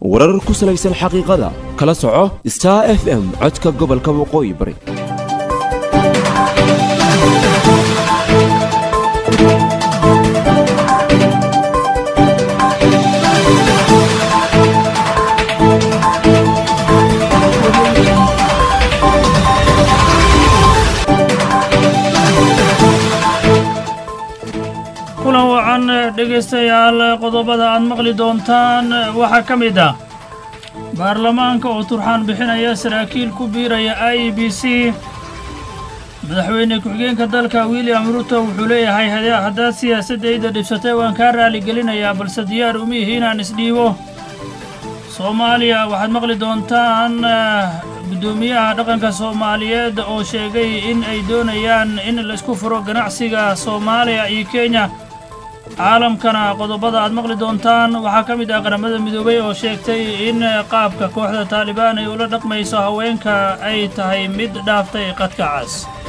warar ku salaysan xaqiiqada kala soco star f m codka gobolka waqooyi bari kulan wacan dhegaystayaal qodobada aad maqli doontaan waxaa ka mid ah baarlamaanka oo turxaan bixinaya saraakiil ku biiraya i b c madaxweyne ku-xigeenka dalka william ruto wuxuu leeyahay haddaad siyaasaddayda dhibsatay waan kaa raaligelinayaa balse diyaar uma ihi inaan isdhiibo soomaaliya waxaad maqli doontaan guddoomiyaha dhaqanka soomaaliyeed oo sheegay in ay doonayaan in laisku furo ganacsiga soomaaliya iyo kenya caalamkana qodobada aad maqli doontaan waxaa ka mid ah qaramada midoobay oo sheegtay in qaabka kooxda taalibaan ay ula dhaqmayso haweenka ay tahay mid dhaaftay qadka cas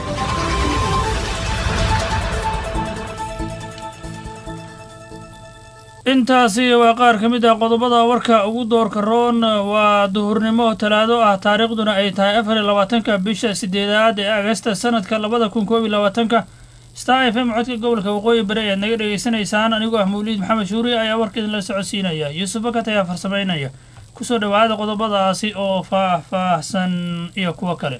intaasi waa qaar ka mid ah qodobada warka ugu doorka roon waa duhurnimo talaado ah taariikhduna ay tahay afar iyo labaatanka bisha sideedaad ee agasta sanadka labada kun koob iyo labaatanka star f m codka gobolka waqooyi bari ayaad naga dhegaysanaysaan anigoo ah mawliid maxamed shuuri ayaa warkeedin la socodsiinaya yuusuf bakat ayaa farsamaynaya kusoo dhowaada qodobadaasi oo faah-faahsan iyo kuwo kale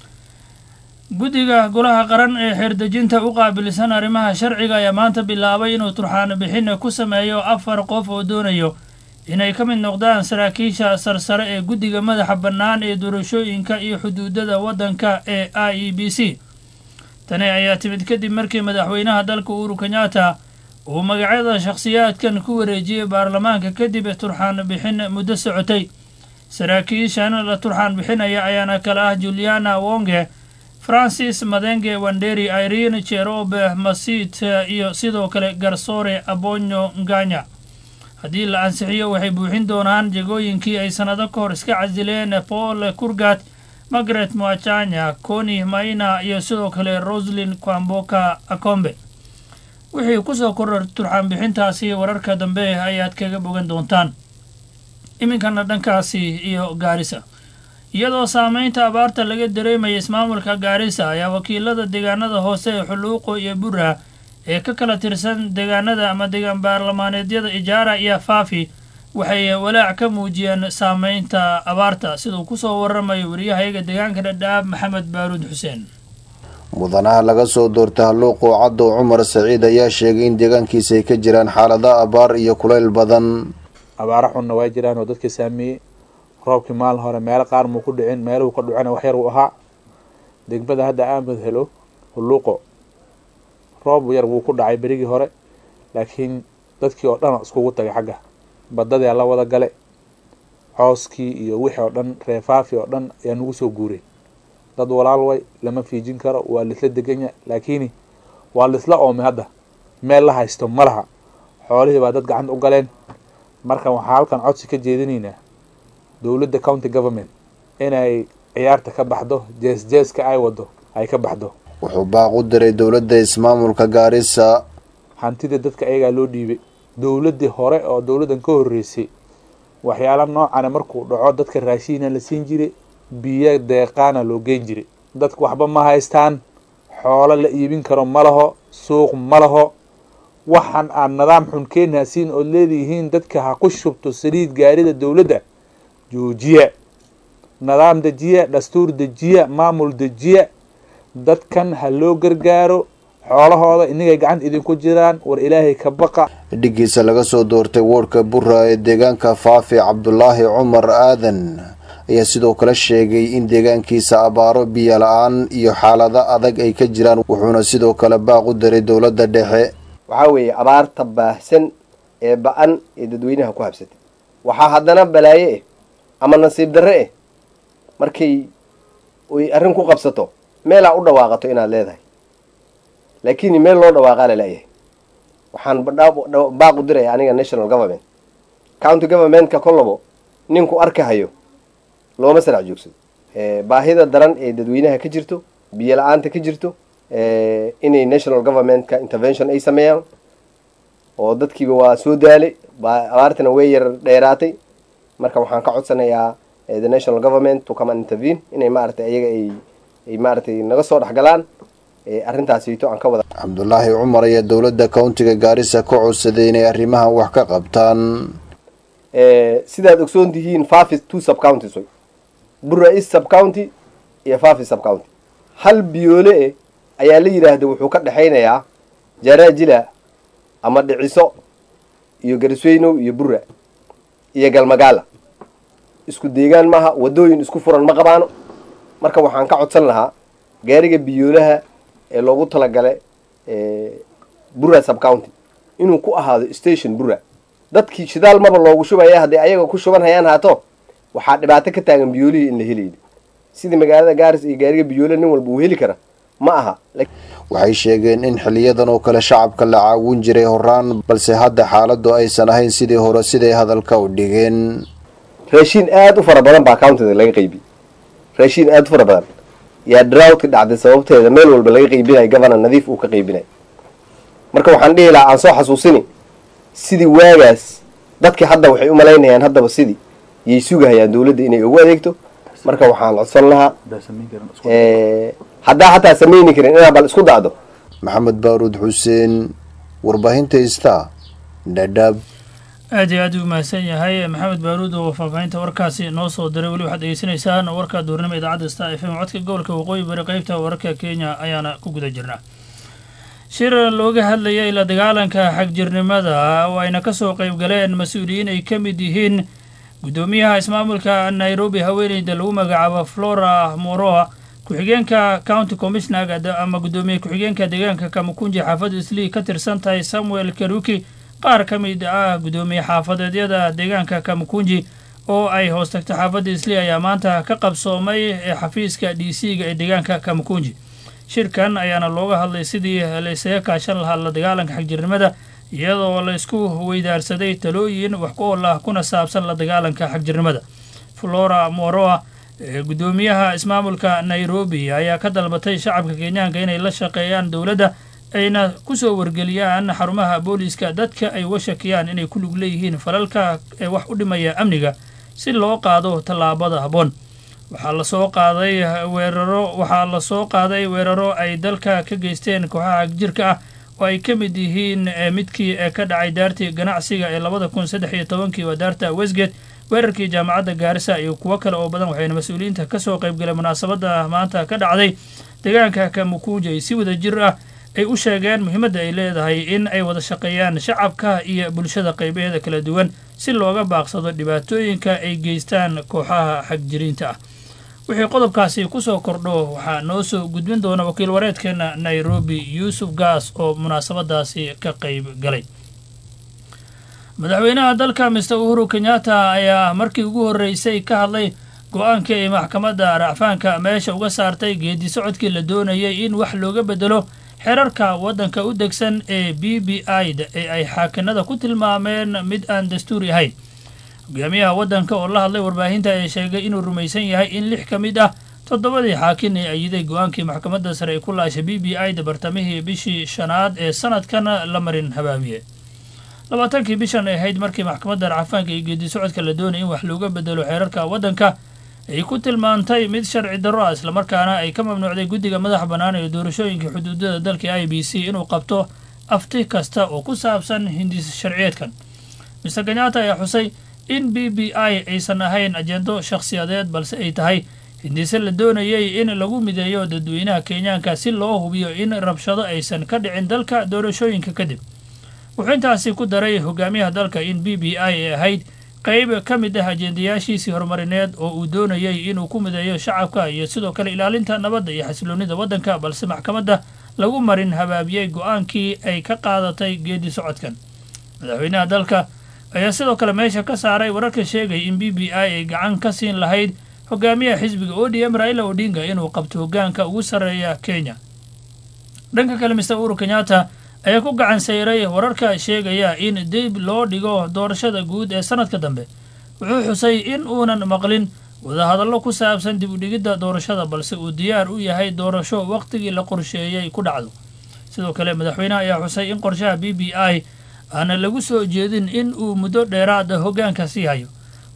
guddiga golaha qaran ee xeerdejinta u qaabilsan arrimaha sharciga ayaa maanta bilaabay inuu turxaano bixin ku sameeyo afar qof oo doonayo inay ka mid noqdaan saraakiisha sarsare ee guddiga madaxa bannaan ee doorashooyinka iyo xuduudada waddanka ee i e b c tani ayaa timid kadib markii madaxweynaha dalka uhuru kenyatta uu magacyada shakhsiyaadkan ku wareejiyey baarlamaanka kadib turxaan bixin muddo socotay saraakiishan la turxaan bixinaya ayaana kale ah juliana wonge francis madenge wanderi irene jerobe masit iyo sidoo kale garsoore abonyo nganya haddii la ansixiyo waxay buuxin doonaan jegooyinkii ay sannado ka hor iska casileen paul kurgat margaret mwachanya coni maina iyo sidoo kale roslin kwamboka akombe wixii kusoo koror turxaan bixintaasi wararka dambe ayaad kaga bogan doontaan iminkana dhankaasi iyo gaarisa iyadoo saameynta abaarta laga dareemaya ismaamulka gaarisa ayaa wakiilada deegaanada hoose ee xuluuqo iyo bura ee ka kala tirsan deegaanada ama deegaan baarlamaaneedyada ijaara iyo faafi waxay walaac ka muujiyeen saameynta abaarta siduu kusoo waramayo wariyahayaga deegaanka dhadhaab maxamed baaruud xuseen mudanaha laga soo doortay halluuqo caddow cumar saciid ayaa sheegay in deegaankiisa ay ka jiraan xaalada abaar iyo kulayl badan abaaro xunna waa jiraan oo dadka saameeyey roobkii maalin hore meelo qaar muu ku dhicin meeluhu ka dhucana wax yar uu ahaa degmada hadda aamad helo hulluuqo roob yar wuu ku dhacay berigii hore laakiin dadkii oo dhan iskugu tagay xagga badadii la wada gale cooskii iyo wixii oo dhan reefaafi oo dhan ayaa nagu soo guuray dad walaal way lama fiijin karo waa laisla deganya laakiin waa laisla oomay hadda meel la haysto ma laha xoolihii baa dad gacanta u galeen marka waxaa halkan codsi ka jeedinaynaa dowladda county government inay ciyaarta ka baxdo jees jeeska ay wado ay ka baxdo wuxuu baaq u diray dowladda ismaamulka gaarisa hantida dadka ayagaa loo dhiibay dowladdii hore oo dowladdan ka horreysay waxyaala noocana markuu dhaco dadka raashiina la siin jiray biyo deeqaana loo geyn jiray dadku waxba ma haystaan xoolo la iibin karo ma laho suuq ma laho waxaan aad nidaam xun keenaasiin ood leedihiin dadka ha ku shubto saliid gaarida dowladda joojiya nidaam dejiya dastuur dejiya maamul dejiya dadkan ha loo gargaaro xoolahooda inagay gacanta idinku jiraan war ilaahay ka baqa dhigiisa laga soo doortay woodhka bura ee deegaanka faafi cabdulaahi cumar aadan ayaa sidoo kale sheegay in deegaankiisa abaaro biyo la-aan iyo xaalado adag ay ka jiraan wuxuuna sidoo kale baaq u diray dowladda dhexe waxaa weeye abaarta baahsan ee ba-an ee dadweynaha ku habsatay waxaa haddana balaaye eh ama nasiib darre eh markay oy arrin ku qabsato meelaa u dhawaaqato inaad leedahay laakiin meel loo dhawaaqaa lalayahay waxaan baaq u diraya aniga national government county governmentka kolabo ninku arkahayo looma sarac joogsado baahida daran ee dadweynaha ka jirto biyo la-aanta ka jirto inay national governmentka intervention ay sameeyaan oo dadkiiba waa soo daalay abaartana way yar dheeraatay marka waxaan ka codsanayaa the national government to come and intervene inay maaragtay ayaga ay ay maaragtay naga soo dhexgalaan arrintaasito aan ka wada cabdulaahi cumar ayaa dowladda countiga gaarisa ka codsaday inay arrimahan wax ka qabtaan sidaad ogsoon tihiin fafi two sub counties way bura east sub county iyo fafi sub county hal biyoole eh ayaa la yidhaahda wuxuu ka dhexaynayaa jaraajila ama dhiciso iyo garisweynow iyo bura iyo galmagaala isku deegaan maaha waddooyin isku furan ma qabaano marka waxaan ka codsan lahaa gaariga biyoolaha ee loogu talagala bura sub county inuu ku ahaado station bura dadkii shidaal maba loogu shubaya hadday ayaga ku shuban hayaan haato waxaa dhibaato ka taagan biyoolihii in la helayni sidii magaalada gaaris iyo gaariga biyoole nin walba uu heli kara ma aha waxay sheegeen in xiliyadan oo kale shacabka la caawin jiray horaan balse hadda xaaladu aysan ahayn sidii hore siday hadalka u dhigeen raashiin aada u fara badan baa countiga laga qaybiyey raashiin aada u fara badan yaa droughtka dhacday sababteeda meel walba laga qaybinayo governor nadiif uu ka qaybinayo marka waxaan dhihi lahaa aan soo xasuusini sidii waagaas dadkii hadda waxay u malaynayaan haddaba sidii yay sugahayaan dowladda inay ugu adeegto marka waxaan codsan lahaa haddaa hataa samayni karin inaa bal isku dacdo maxamed baaruud xuseen warbaahinta ista dhadhaab aad iyo aad u mahadsan yahay maxamed baaruud oo faahfaahinta warkaasi noo soo diray weli waxaad degeysanaysaan warka duurnimo idaacadda star f m codka gobolka waqooyi bari qeybta wararka kenya ayaana ku guda jirnaa shir looga hadlayay la dagaalanka xagjirnimada oo ayna ka soo qayb galeen mas-uuliyiin ay ka mid yihiin guddoomiyaha ismaamulka nairobi haweeneyda lagu magacaabo flora moroa ku-xigeenka county commissioner ama guddoomiye ku-xigeenka deegaanka kamukunji xaafadda islii ka tirsan tahay samuel karuki qaar ka mid ah guddoomiye xaafadeedyada deegaanka kamukunji oo ay hoos tagta xaafadda islii ayaa maanta ka qabsoomay ee xafiiska d c ga ee deegaanka kamukunji shirkan ayaana looga hadlay sidii laysaga kaashan lahaa la dagaalanka xagjirnimada iyadoo la isku weydaarsaday talooyin wax ku ool ah kuna saabsan la dagaalanka xagjirnimada flora moroa guddoomiyaha ismaamulka nairobi ayaa ka dalbatay shacabka kenyaanka inay la shaqeeyaan dowladda ayna kusoo wargeliyaan xarumaha booliiska dadka ay uga shakiyaan inay ku lug leeyihiin falalka ee wax u dhimaya amniga si loo qaado tallaabada habboon waxaa lasoo qaaday weeraro waxaa lasoo qaaday weeraro ay dalka ka geysteen kooxaha jirka ah oo ay ka mid yihiin midkii ee ka dhacay daartii ganacsiga ee labada kun saddex iyo tobankii waa daarta westgate weerarkii jaamacadda gaarisa iyo kuwo kale oo badan waxayna mas-uuliyiinta kasoo qaybgaleen munaasabadda maanta ka dhacday deegaanka kamukuuja si wada jir ah ay u sheegeen muhiimadda ay leedahay in ay wada shaqeeyaan shacabka iyo bulshada qaybaheeda kala duwan si looga baaqsado dhibaatooyinka ay geystaan kooxaha xagjiriinta ah wixii qodobkaasi kusoo kordho waxaa noo soo gudbin doona wakiil wareedkeena nairobi yuusuf gaas oo munaasabadaasi ka qayb galay madaxweynaha dalka mister uhuru kenyatta ayaa markii ugu horreysay ka hadlay go-aankii ay maxkamadda racfaanka meesha uga saartay geedi socodkii la doonayay in wax looga bedelo xerarka waddanka u degsan ee b b i da ee ay xaakinada ku tilmaameen mid aan dastuuri ahayn hogaamiyaha waddanka oo la hadlay warbaahinta ayaa sheegay inuu rumaysan yahay in lix ka mid ah toddobadii xaakin ee ayiday go-aankii maxkamadda sare ay ku laashay b b i da bartamihii bishii shanaad ee sanadkan la marin habaabiye labaatankii bishan ay ahayd markii maxkamadda racfaanka iyo geedi socodka la doonaya in wax looga bedelo xeerarka waddanka ay ku tilmaantay mid sharci darro ah islamarkaana ay ka mamnuucday guddiga madaxa bannaan ee doorashooyinka xuduudada dalka i b c inuu qabto afti kasta oo ku saabsan hindis sharciyeedkan mister kenyatta ayaa xusay in b b i aysan ahayn ajendo shakhsiyadeed balse ay tahay hindise la doonayay in lagu mideeyo dadweynaha kenyaanka si loo hubiyo in rabshado aysan ka dhicin dalka doorashooyinka kadib wuxuu intaasi ku daray hogaamiyaha dalka in b b i ay ahayd qayb ka mid ah ajendayaashiisii horumarineed oo uu doonayay inuu ku mideeyo shacabka iyo sidoo kale ilaalinta nabadda iyo xasiloonida waddanka balse maxkamadda lagu marin habaabiyey go-aankii ay ka qaadatay geedi socodkan madaxweynaha dalka ayaa sidoo kale meesha ka saaray wararka sheegay in b b i ay gacan ka siin lahayd hogaamiyaha xisbiga o d m raila odinga inuu qabto hogaanka ugu sarreeya kenya dhanka kale mister uhuru kenyatta ayaa ku gacan sayray wararka sheegaya in dib loo dhigo doorashada guud ee sanadka dambe wuxuu xusay in uunan maqlin wadahadallo ku saabsan dib u dhigidda doorashada balse uu diyaar u yahay doorasho wakhtigii la qorsheeyey ku dhacdo sidoo kale madaxweynaha ayaa xusay in qorshaha b b i aana lagu soo jeedin in uu muddo dheeraada hoggaanka sii hayo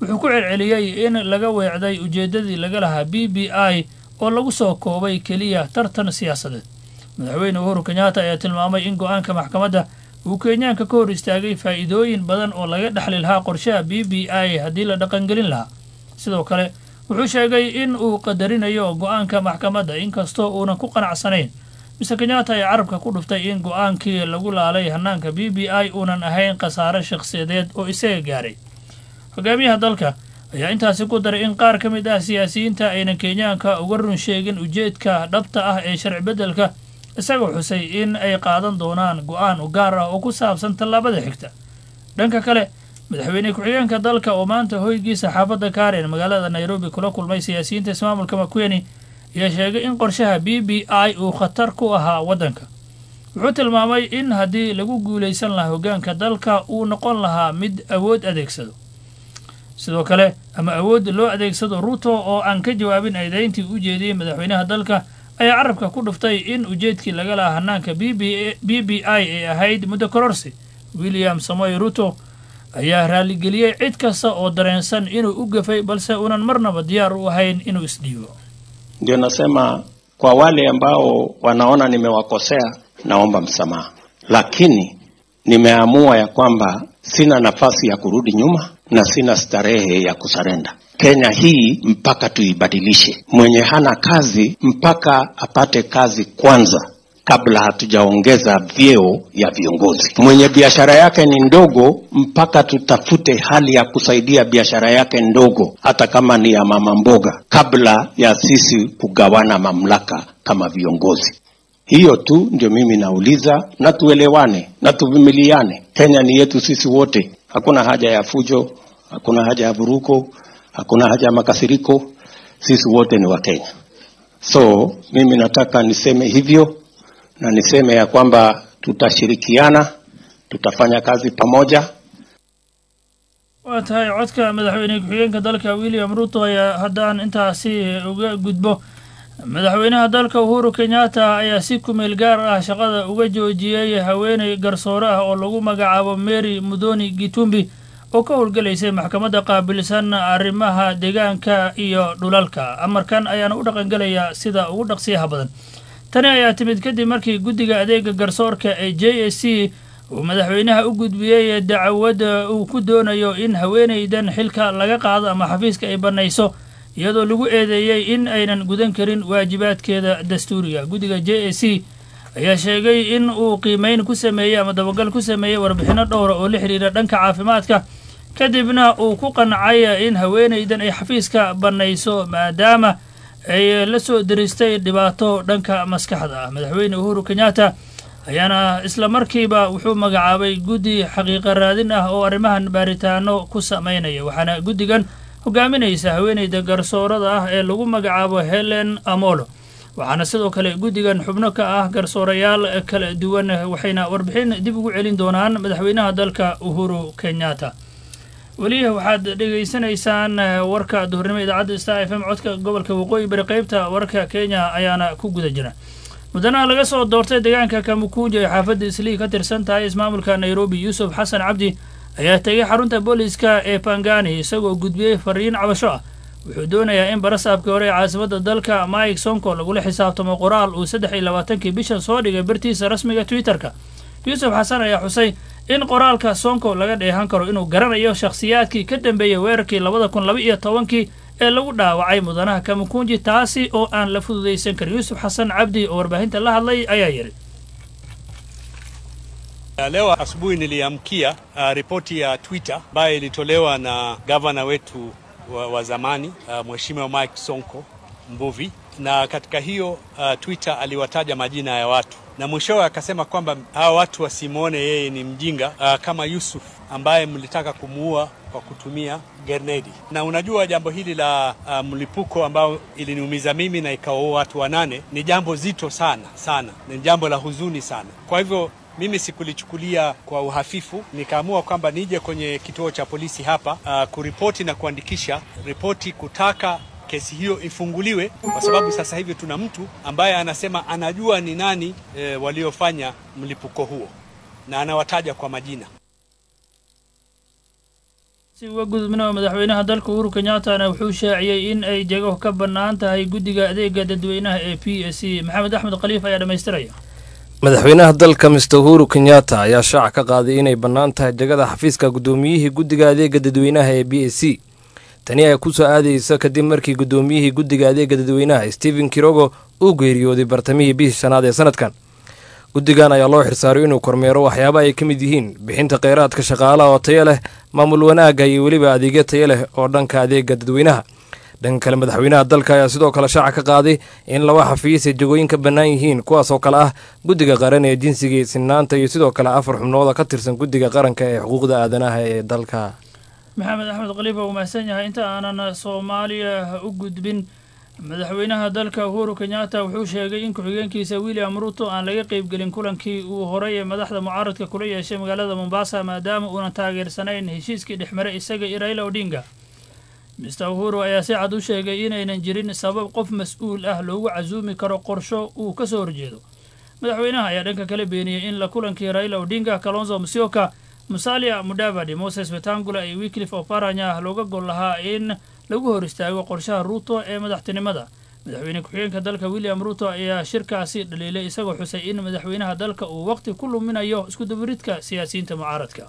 wuxuu ku celceliyey in laga weecday ujeeddadii laga lahaa b b i oo lagu soo koobay keliya tartan siyaasadeed madaxweyne uhuru kenyatta ayaa tilmaamay in go-aanka maxkamadda uu kenyaanka ka hor istaagay faa'iidooyin badan oo laga dhexli lahaa qorshaha b b i haddii la dhaqangelin lahaa sidoo kale wuxuu sheegay in uu qadarinayo go-aanka maxkamadda inkastoo uunan ku qanacsanayn mise kenyatta ayaa carabka ku dhuftay in go-aankii lagu laalay hanaanka b b i uunan ahayn khasaare shakhsiyadeed oo isaga gaaray hogaamiyaha dalka ayaa intaasi ku daray in qaar ka mid ah siyaasiyiinta aynan kenyaanka uga run sheegin ujeedka dhabta ah ee sharci beddelka isagoo xusay in ay qaadan doonaan go-aan u gaar ah oo ku saabsan tallaabada xigta dhanka kale madaxweyne ku-xigeenka dalka oo maanta hoygiisa xaafadda karen magaalada nairobi kula kulmay siyaasiyiinta ismaamulka makweni ayaa sheegay in qorshaha b b i uu khatar ku ahaa waddanka wuxuu tilmaamay in haddii lagu guulaysan lahaa hoggaanka dalka uu noqon lahaa mid awood adeegsado sidoo kale ama awood loo adeegsado ruto oo aan ka jawaabin eedayntii u jeediyey madaxweynaha dalka ayaa carabka ku dhuftay in ujeedkii laga lahaa hanaanka b b i ay ahayd muddo kororsi william samoy ruto ayaa raaligeliyey cid kasta oo dareensan inuu u gafay balse uunan marnaba diyaar u ahayn inuu isdhiibo ndio nasema kwa wale ambao wanaona nimewakosea naomba msamaha lakini nimeamua ya kwamba sina nafasi ya kurudi nyuma na sina starehe ya kusarenda kenya hii mpaka tuibadilishe mwenye hana kazi mpaka apate kazi kwanza kabla hatujaongeza vyeo ya viongozi. Mwenye biashara yake ni ndogo, mpaka tutafute hali ya kusaidia biashara yake ndogo, hata kama ni ya mama mboga, kabla ya sisi kugawana mamlaka kama viongozi. Hiyo tu ndio mimi nauliza, na tuelewane na tuvumiliane. Kenya ni yetu sisi wote, hakuna haja ya fujo, hakuna haja ya vuruko, hakuna haja ya makasiriko. Sisi wote ni Wakenya. So mimi nataka niseme hivyo na niseme ya kwamba tutashirikiana, tutafanya kazi pamoja. waa tahay codka madaxweyne ku-xigeenka dalka william ruto ayaa haddaan intaasi uga gudbo madaxweynaha dalka uhuru kenyatta ayaa si kumeel gaar ah shaqada uga joojiyey haweeney garsoore ah oo lagu magacaabo mary mudoni gitumbi oo ka howlgelaysay maxkamadda qaabilsan arrimaha deegaanka iyo dhulalka amarkan ayaana u dhaqangelayaa sida ugu dhaqsiyaha badan tani ayaa timid kadib markii guddiga adeega garsoorka ee j s c uu madaxweynaha u gudbiyey dacwadda uu ku doonayo in haweenaydan xilka laga qaado ama xafiiska ay bannayso iyadoo lagu eedeeyey in aynan gudan karin waajibaadkeeda dastuuriga guddiga j s c ayaa sheegay in uu qiimeyn ku sameeyey ama dabagal ku sameeyey warbixinno dhowra oo la xidhiira dhanka caafimaadka kadibna uu ku qancay in haweenaydan ay xafiiska bannayso maadaama ay la soo diristay dhibaato dhanka maskaxda ah madaxweyne uhuru kenyatta ayaana isla markiiba wuxuu magacaabay guddi xaqiiqa raadin ah oo arrimahan baaritaano ku samaynaya waxaana guddigan hogaaminaysa haweeneyda garsoorada ah ee lagu magacaabo helen amolo waxaana sidoo kale guddigan xubno ka ah garsoorayaal kala duwan waxayna warbixin dib ugu celin doonaan madaxweynaha dalka uhuru kenyatta weli waxaad dhegaysanaysaan warka duhurnimo idaacadda star f m codka gobolka waqooyi bari qeybta warka kenya ayaana ku guda jira mudanaha laga soo doortay deegaanka kamukunja ee xaafadda islii ka tirsan tahay ismaamulka nairobi yuusuf xasan cabdi ayaa tegay xarunta booliiska ee bangani isagoo gudbiyey fariin cabasho ah wuxuu doonayaa in barasaabkii hore ee caasimadda dalka mike sonko lagula xisaabtamo qoraal uu saddex iyo labaatankii bishan soo dhigay bartiisa rasmiga twitterka yuusuf xasan ayaa xusay in qoraalka sonko laga dheehan karo inuu garanayo shakhsiyaadkii ka dambeeyey weerarkii labada kun laba iyo tobankii ee lagu dhaawacay mudanaha kamukunji taasi oo aan la fududaysan karin yuusuf xasan cabdi oo warbaahinta la hadlay ayaa yidhi Leo asubuhi niliamkia uh, ripoti ya Twitter ambayo ilitolewa na gavana wetu wa, wa zamani uh, Mheshimiwa Mike Sonko Mbuvi, na katika hiyo uh, Twitter aliwataja majina ya watu na mwishowe akasema kwamba hawa watu wasimwone yeye ni mjinga uh, kama Yusuf ambaye mlitaka kumuua kwa kutumia grenedi. Na unajua jambo hili la uh, mlipuko ambao iliniumiza mimi na ikawaua watu wanane ni jambo zito sana sana, ni jambo la huzuni sana. Kwa hivyo mimi sikulichukulia kwa uhafifu, nikaamua kwamba nije kwenye kituo cha polisi hapa uh, kuripoti na kuandikisha ripoti kutaka kesi hiyo ifunguliwe, kwa sababu sasa hivi tuna mtu ambaye anasema anajua ni nani e, waliofanya mlipuko huo na anawataja kwa majina. si uga gudubna madaxweynaha dalka uhuru kenyaatana wuxuu shaaciyey in ay jego ka bannaan tahay guddiga adeega dadweynaha ee p s c maxamed axmed khaliif ayaa dhammaystiraya madaxweynaha dalka mister uhuru kenyatta ayaa shaaca ka qaaday inay bannaan tahay jegada xafiiska guddoomiyihii guddiga adeega dadweynaha ee b s c tani ayaa ku soo aadaysa kadib markii guddoomiyihii guddiga adeega dadweynaha stephen kirogo uu geeriyooday bartamihii bishii shanaad ee sanadkan guddigan ayaa loo xirsaaray inuu kormeero waxyaaba ay ka mid yihiin bixinta kheyraadka shaqaalaha oo tayo leh maamul wanaagga iyo weliba adeegyo tayo leh oo dhanka adeega dadweynaha dhanka kale madaxweynaha dalka ayaa sidoo kale shaaca ka qaaday in laba xafiis ay jegooyin ka bannaan yihiin kuwaas oo kale ah guddiga qaran ee jinsiga iyo sinaanta iyo sidoo kale afar xubnooda ka tirsan guddiga qaranka ee xuquuqda aadanaha ee dalka maxamed axmed khaliif waa umahadsan yahay inta aanan soomaaliya u gudbin madaxweynaha dalka uhuru kenyatta wuxuu sheegay in ku-xigeenkiisa william ruto aan laga qeybgelin kulankii uu horay ee madaxda mucaaradka kula yeeshay magaalada mombasa maadaama uunan taageersanayn heshiiskii dhexmaray isaga iyo raila odinga mister uhuru ayaa si cad u sheegay inaynan jirin sabab qof mas-uul ah loogu casuumi karo qorsho uu ka soo horjeedo madaxweynaha ayaa dhanka kala beeniyey in la kulankii raila odinga kalonzo musyoka musalia mudavadi moses wetangula iyo wiklif oparanya looga gol lahaa in lagu hor istaago qorshaha ruuto ee madaxtinimada madaxweyne ku-xigeenka dalka william ruto ayaa shirkaasi dhaliilay isagoo xusay in madaxweynaha dalka uu waqti ku luminayo iskudubiridka siyaasiyiinta mucaaradka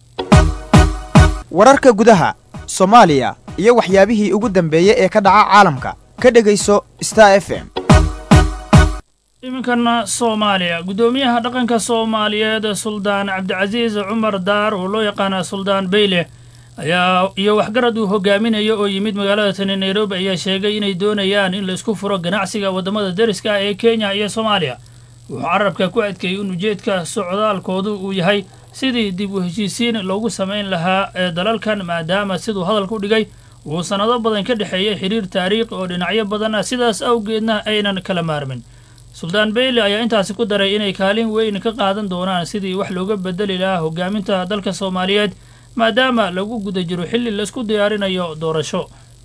wararka gudaha soomaaliya iyo waxyaabihii ugu dambeeyey ee ka dhaca caalamka ka dhegayso star f m iminkana soomaaliya guddoomiyaha dhaqanka soomaaliyeed suldaan cabdicasiis cumar daar oo loo yaqaana suldaan beyle ayaa iyo waxgarad uu hogaaminayo oo yimid magaalada tani nairobi ayaa sheegay inay doonayaan in laisku furo ganacsiga waddamada deriska ah ee kenya iyo soomaaliya wuxuu carabka ku adkeeyey in ujeedka socdaalkoodu uu yahay sidii dib u heshiisiin loogu samayn lahaa ee dalalkan maadaama siduu hadalka u dhigay uu sannado badan ka dhexeeyey xiriir taariikhi oo dhinacyo badan ah sidaas awgeedna aynan kala maarmin suldaan beyle ayaa intaasi ku daray inay kaalin weyn ka qaadan doonaan sidii wax looga bedeli lahaa hogaaminta dalka soomaaliyeed maadaama lagu guda jiro xilli laisku diyaarinayo doorasho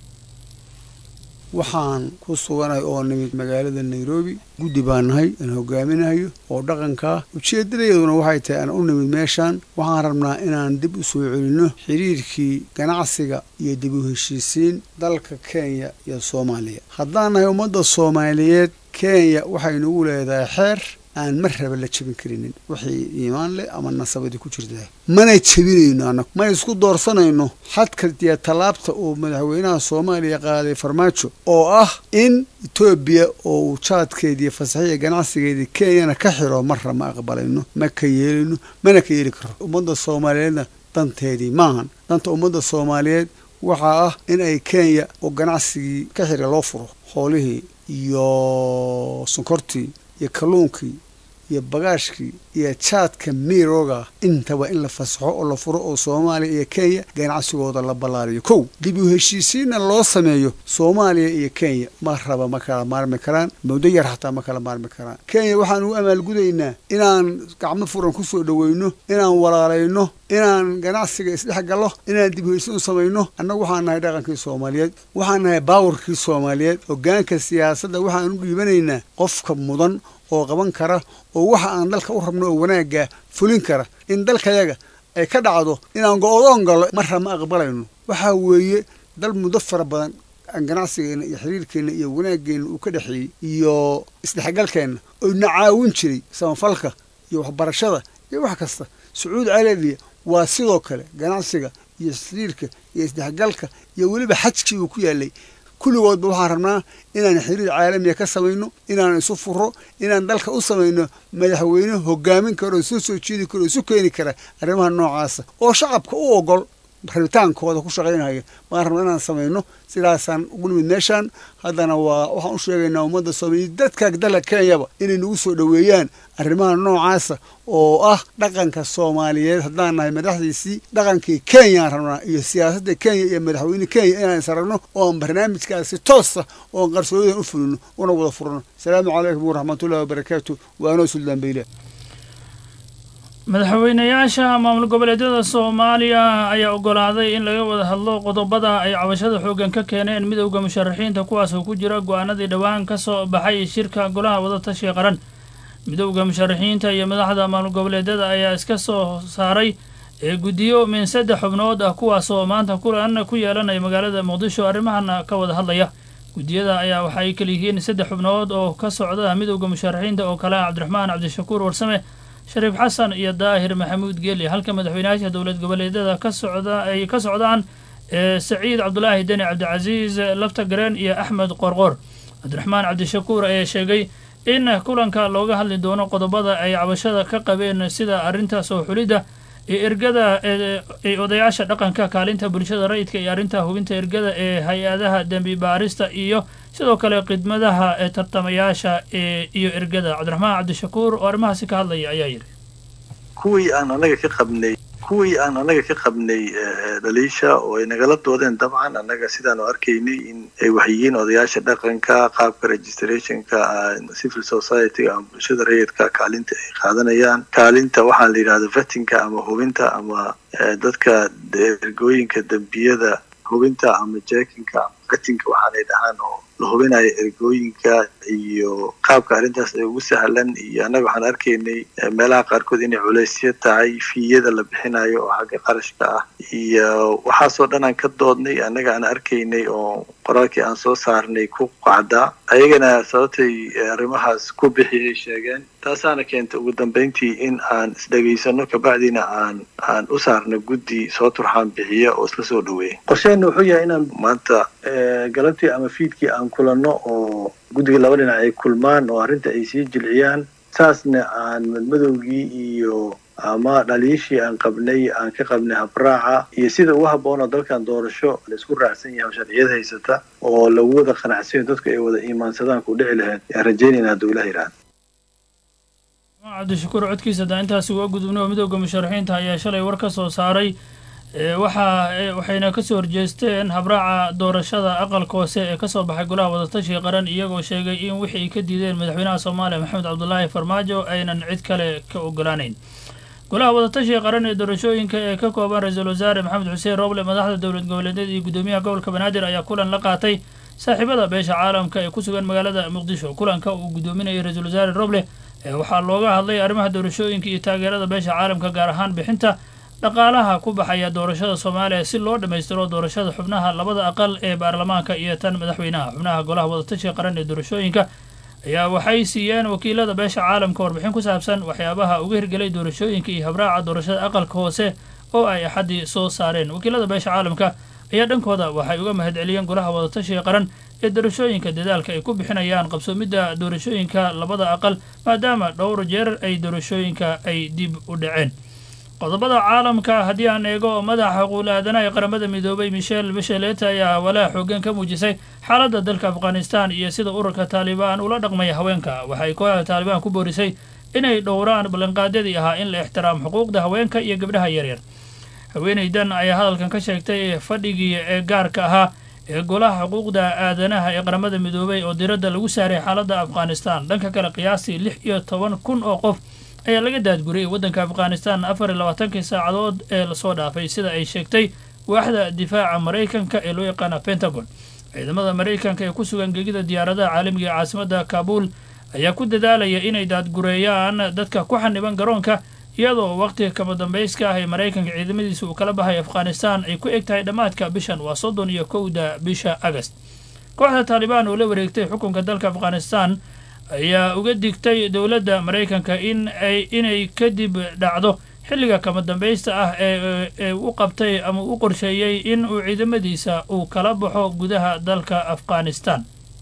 waxaan ku suganay oo nimid magaalada nairobi guddi baan nahay aan hogaaminayo oo dhaqankaa ujeeddadayaduna waxay tahay aan u nimid meeshaan waxaan rabnaa inaan dib u soo celinno xiriirkii ganacsiga iyo dib u heshiisiin dalka kenya iyo soomaaliya haddaan nahay ummadda soomaaliyeed kenya waxay nagu leedahay xeer aan mar raba la jebin karinin wixii iimaan leh ama nasabadii ku jirtaa mana jebinayno annagu ma isku doorsanayno xadka iyo tallaabta uu madaxweynaha soomaaliya qaaday farmaajo oo ah in etoobiya oo uu jaadkeediiyo fasaxiya ganacsigeedii kenyana ka xiro marra ma aqbalayno ma ka yeelino mana ka yeeli karo ummadda soomaaliyeedna danteedii maahan danta ummadda soomaaliyeed waxaa ah in ay kenya oo ganacsigii ka xira loo furo xoolihii iyo sonkortii iyo kalluunkii iyo bagaashkii iyo jaadka miirooga intaba in la fasaxo oo la furo oo soomaaliya iyo kenya ganacsigooda la ballaariyo kow dib u heshiisiinna loo sameeyo soomaaliya iyo kenya ma raba ma kala maarmi karaan muddo yar xataa ma kala maarmi karaan kenya waxaan ugu amaalgudaynaa inaan gacmo furan ku soo dhoweyno inaan walaalayno inaan ganacsiga isdhex gallo inaan dib u heshiin u samayno annagu waxaan nahay dhaqankii soomaaliyeed waxaan nahay baawarkii soomaaliyeed hoggaanka siyaasadda waxaan u dhiibanaynaa qofka mudan oo qaban kara oo waxa aan dalka u rabno oo wanaagga fulin kara in dalkayaga ay ka dhacdo inaan go-doon gallo marra ma aqbalayno waxaa weeye dal muddo fara badan aan ganacsigeenna iyo xiriirkeenna iyo wanaageenna uu ka dhexeeyey iyo isdhexgalkeenna oo na caawin jiray samafalka iyo waxbarashada iyo wax kasta sacuudi carabiya waa sidoo kale ganacsiga iyo xiriirka iyo isdhexgalka iyo weliba xajkii uu ku yaalay kulligoodba waxaan rabnaa inaan xiriir caalamiya ka samayno inaan isu furo inaan dalka u samayno madaxweyne hogaamin karo soo soo jeedi karo isu keeni kara arrimaha noocaasa oo shacabka u ogol rabitaankooda ku shaqaynaya waan rabnaa inaan samayno sidaasaan ugu nimid meeshaan haddana waa waxaan u sheegaynaa ummadda soomaaliya dadka dalka kenyaba inay nagu soo dhoweeyaan arrimaha noocaasa oo ah dhaqanka soomaaliyeed haddaan nahay madaxdiisii dhaqankii kenyaan rabnaa iyo siyaasadda kenya iyo madaxweyne kenya inaan is aragno oo aan barnaamijkaasi toosa oon qarsooyadan u fulino una wada furno asalaamu calaykum waraxmatullahi wabarakaatu waanoo suldaan bayle madaxweynayaasha maamul goboleedyada soomaaliya ayaa ogolaaday in laga wada hadlo qodobada ay cabashada xooggan ka keeneen midowda musharaxiinta kuwaas oo ku jira go-aanadii dhowaan ka soo baxay shirka golaha wadatashiga qaran midowda musharaxiinta iyo madaxda maamul goboleedyada ayaa iska soo saaray ee guddiyo min saddex xubnood ah kuwaasoo maanta kulan ku yeelanaya magaalada muqdisho arrimahana ka wada hadlaya guddiyada ayaa waxa ay kala yihiin saddex xubnood oo ka socda midowda musharaxiinta oo kale ah cabdiraxmaan cabdishakuur warsame shariif xasan iyo daahir maxamuud geeli halka madaxweynayaasha dowlad goboleedyada ka socda ay ka socdaan ee saciid cabdulaahi deni cabdicasiis lafta gareen iyo axmed qorqor cabdiraxmaan cabdishakuur ayaa sheegay in kulanka looga hadli doono qodobada ay cabashada ka qabeen sida arrinta soo xulidda iyo ergada ee odayaasha dhaqanka kaalinta bulshada rayidka iyo arrinta hubinta ergada ee hay-adaha dembi baarista iyo sidoo kale khidmadaha ee tartamayaasha ee iyo ergada cabdiraxmaan cabdishakuur oo arrimahaasi ka hadlaya ayaa yidhi kuwii aan anaga ka qabnay kuwii aan anaga ka qabnay dhaliisha oo ay nagala doodeen dabcan annaga sidaanu arkaynay in ay waxyihiin odayaasha dhaqanka qaabka registrationka civil society ama bulshada rayidka kaalinta ay qaadanayaan kaalinta waxaa la yidhahda vettinka ama hubinta ama dadka ergooyinka dembiyada hubinta ama jekinka ama vettinka waxaanay dhahaan oo la hubinayo ergooyinka iyo qaabka arrintaas ay ugu sahlan iyo annaga waxaan arkaynay meelaha qaarkood inay culaysyo tahay fiiyada la bixinayo oo xagga qarashka ah iyo waxaasoo dhan aan ka doodnay annaga aan arkaynay oo qoraalkii aan soo saarnay ku qacdaa ayagana sababtay arrimahaas ku bixiyay sheegeen taasaana keentay ugu dambeyntii in aan isdhegaysano kabacdina aan aan u saarno guddi soo turxaan bixiya oo isla soo dhaweeya qorsheena wuxuu yahay inaan maanta galabtii ama fiidkii aan kulanno oo guddiga laba dhinac ay kulmaan oo arrinta ay sii jilciyaan saasna aan madmadowgii iyo ama dhaliishii aan qabnay aan ka qabnay habraaca iyo sida ugu habboonoo dalkan doorasho la isku raacsan yahay sharciyad haysata oo lagu wada qanacsanyo dadku ay wada iimaansadaan ku dhici lahayd ayaan rajeynayna hadduu ilaha yidhahda cabdishakuur codkiisa daa intaasi uga gudubnay oo midowda musharaxiinta ayaa shalay war ka soo saaray waxa waxayna kasoo horjeesteen habraaca doorashada aqalka hoose ee kasoo baxay golaha wadatashiga qaran iyagoo sheegay in wixii ay ka diideen madaxweynaha soomaaliya maxamed cabdulaahi farmaajo aynan cid kale ka ogolaanayn golaha wadatashiga qaran ee doorashooyinka ee ka kooban ra-iisul wasaare maxamed xuseen roble madaxda dowlad goboleedyada iyo guddoomiyaha gobolka banaadir ayaa kulan la qaatay saaxiibada beesha caalamka ee ku sugan magaalada muqdisho kulanka uu guddoominayay ra-iisul wasaare roble waxaa looga hadlay arrimaha doorashooyinka iyo taageerada beesha caalamka gaar ahaan bixinta dhaqaalaha ku baxaya doorashada soomaaliya si loo dhammaystiro doorashada xubnaha labada aqal ee baarlamaanka iyo tan madaxweynaha xubnaha golaha wadatashiga qaran ee doorashooyinka ayaa waxay siiyeen wakiilada beesha caalamka warbixin ku saabsan waxyaabaha uga hirgelay doorashooyinka iyo habraaca doorashada aqalka hoose oo ay axaddii soo saareen wakiilada beesha caalamka ayaa dhankooda waxay uga mahadceliyeen golaha wadatashiga qaran ee doorashooyinka dadaalka ay ku bixinayaan qabsoomidda doorashooyinka labada aqal maadaama dhowr jeer ay doorashooyinka ay dib u dhaceen qodobada caalamka haddii aan eego madaxa xuquuqul aadanaha ee qaramada midoobay michel basheleta ayaa walaa xoogan ka muujisay xaaladda dalka afghanistan iyo sida ururka taalibaan ula dhaqmaya haweenka waxay kooxda taalibaan ku boorisay inay dhowraan ballanqaadyadii ahaa in la ixtiraamo xuquuqda haweenka iyo gabdhaha yaryar haweenaydan ayaa hadalkan ka sheegtay fadhigii ee gaarka ahaa ee golaha xuquuqda aadanaha ee qaramada midoobay oo diradda lagu saaray xaaladda afghanistan dhanka kale qiyaastii lix iyo toban kun oo qof ayaa laga daadguriyay waddanka afghanistan afar iyo labaatankii saacadood ee lasoo dhaafay sida ay sheegtay waaxda difaaca maraykanka ee loo yaqaana pentagon ciidamada maraykanka ee ku sugan gegida diyaaradaha caalamiga ee caasimadda kaabul ayaa ku dadaalaya inay daadgureeyaan dadka ku xaniban garoonka iyadoo waqtiga kama dambayska ah ee maraykanka ciidamadiisa uu kala baxay afghanistan ay ku eg tahay dhammaadka bishan waa soddon iyo kowda bisha agast kooxda taalibaan oo la wareegtay xukunka dalka afghanistan ayaa uga digtay dowladda maraykanka in ay inay kadib dhacdo xilliga kama dambaysta ah ee ee u qabtay ama u qorsheeyey in uu ciidamadiisa uu kala baxo gudaha dalka afghanistan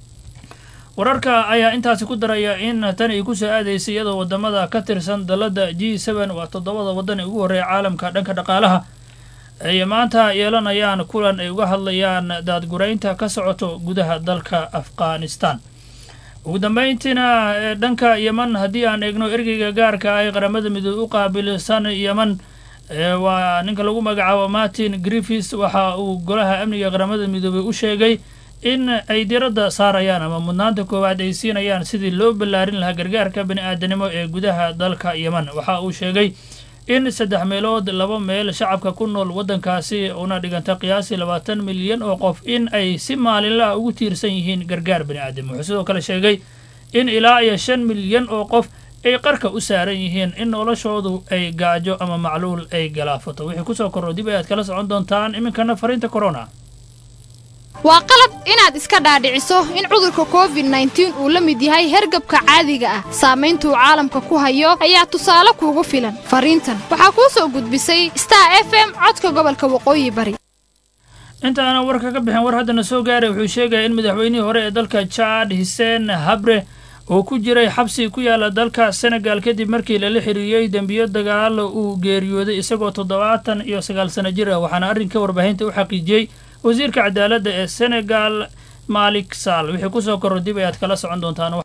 wararka ayaa intaasi ku daraya in tan ay ku soo aadaysay iyadoo wadamada ka tirsan dalladda g seben waa toddobada waddan ee ugu horreeya caalamka dhanka dhaqaalaha ay maanta yeelanayaan kulan ay uga hadlayaan daadguraynta ka socoto gudaha dalka afghanistan ugu dambayntiina dhanka yeman haddii aan eegno ergeyga gaarka ah ee qaramada midoobe u qaabilsan yeman waa ninka lagu magacaabo martin griffis waxa uu golaha amniga qaramada midoobey u sheegay in ay diradda saarayaan ama mudnaanta koowaad ay siinayaan sidii loo ballaarin lahaa gargaarka bani aadanimo ee gudaha dalka yeman waxa uu sheegay in saddex meelood laba meel shacabka ku nool waddankaasi una dhiganta qiyaasii labaatan milyan oo qof in ay si maalinlaha ugu tiirsan yihiin gargaar bani aadam wuxuu sidoo kale sheegay in ilaa iyo shan milyan oo qof ay qarka u saaran yihiin in noloshoodu ay gaajo ama macluul ay galaafato wixii kusoo korro dib ayaad kala socon doontaan iminkana fariinta corona waa qalad inaad iska dhaadhiciso in cudurka covid nneteen uu la mid yahay hergabka caadiga ah saamayntuu caalamka ku hayo ayaa tusaale kuugu filan fariintan waxaa kuu soo gudbisay star f m codka gobolka waqooyi bari intaana warka ka bixin war haddana soo gaaray wuxuu sheegaya in madaxweynihii hore ee dalka jaad hiseen habre uu ku jiray xabsi ku yaala dalka senegal kadib markii lala xiriiriyey dembiyo dagaal uu geeriyooday isagoo toddobaatan iyo sagaal sano jir ah waxaana arrinka warbaahinta u xaqiijiyey wasiirka cadaaladda ee senegal maalik saal wixii kusoo korro dib ayaad kala socon doontaan